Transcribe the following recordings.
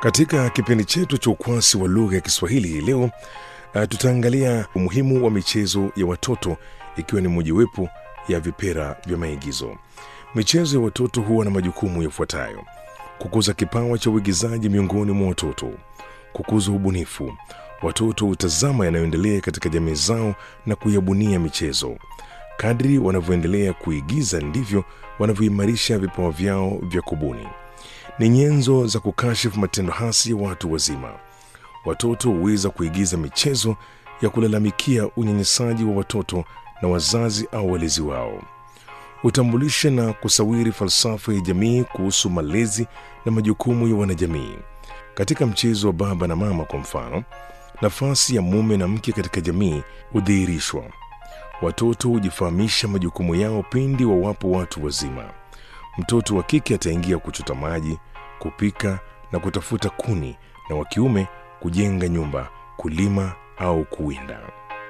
Katika kipindi chetu cha ukwasi wa lugha ya Kiswahili hii leo uh, tutaangalia umuhimu wa michezo ya watoto ikiwa ni mojawapo ya vipera vya maigizo. Michezo ya watoto huwa na majukumu yafuatayo: kukuza kipawa cha uigizaji miongoni mwa watoto, kukuza ubunifu. Watoto hutazama yanayoendelea katika jamii zao na kuyabunia michezo. Kadri wanavyoendelea kuigiza ndivyo wanavyoimarisha vipawa vyao vya kubuni. Ni nyenzo za kukashifu matendo hasi ya watu wazima. Watoto huweza kuigiza michezo ya kulalamikia unyanyasaji wa watoto na wazazi au walezi wao. Hutambulisha na kusawiri falsafa ya jamii kuhusu malezi na majukumu ya wanajamii. Katika mchezo wa baba na mama, kwa mfano, nafasi ya mume na mke katika jamii hudhihirishwa. Watoto hujifahamisha majukumu yao pindi wawapo watu wazima. Mtoto wa kike ataingia kuchota maji, kupika na kutafuta kuni, na wa kiume kujenga nyumba, kulima au kuwinda.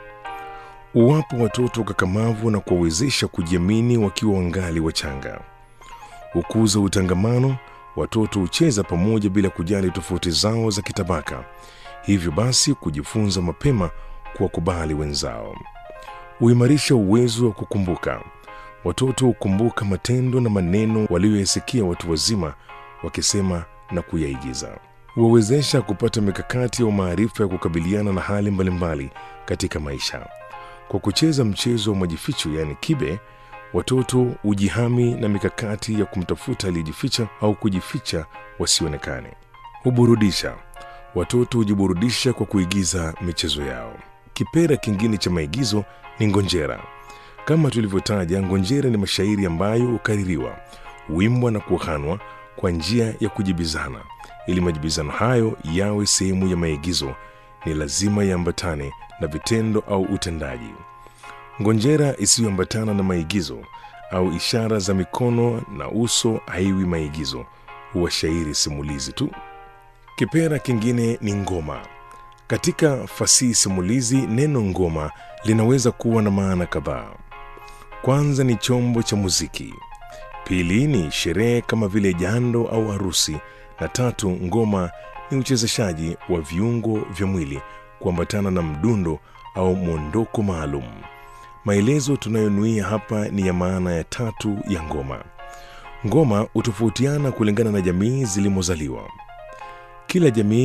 Uwapo watoto kakamavu na kuwawezesha kujiamini wakiwa wangali wachanga. Hukuza utangamano. Watoto hucheza pamoja bila kujali tofauti zao za kitabaka, hivyo basi kujifunza mapema kuwakubali wenzao. Huimarisha uwezo wa kukumbuka. Watoto hukumbuka matendo na maneno waliyoyasikia watu wazima wakisema na kuyaigiza. Huwawezesha kupata mikakati au maarifa ya kukabiliana na hali mbalimbali katika maisha. Kwa kucheza mchezo wa majificho, yaani kibe, watoto hujihami na mikakati ya kumtafuta aliyejificha au kujificha wasionekane. Huburudisha. Watoto hujiburudisha kwa kuigiza michezo yao. Kipera kingine cha maigizo ni ngonjera. Kama tulivyotaja, ngonjera ni mashairi ambayo hukaririwa, huimbwa na kuhanwa kwa njia ya kujibizana. Ili majibizano hayo yawe sehemu ya maigizo, ni lazima yaambatane na vitendo au utendaji. Ngonjera isiyoambatana na maigizo au ishara za mikono na uso haiwi maigizo, huwa shairi simulizi tu. Kipera kingine ni ngoma. Katika fasihi simulizi, neno ngoma linaweza kuwa na maana kadhaa. Kwanza ni chombo cha muziki, pili ni sherehe kama vile jando au harusi, na tatu, ngoma ni uchezeshaji wa viungo vya mwili kuambatana na mdundo au mwondoko maalum. Maelezo tunayonuia hapa ni ya maana ya tatu ya ngoma. Ngoma hutofautiana kulingana na jamii zilimozaliwa. Kila jamii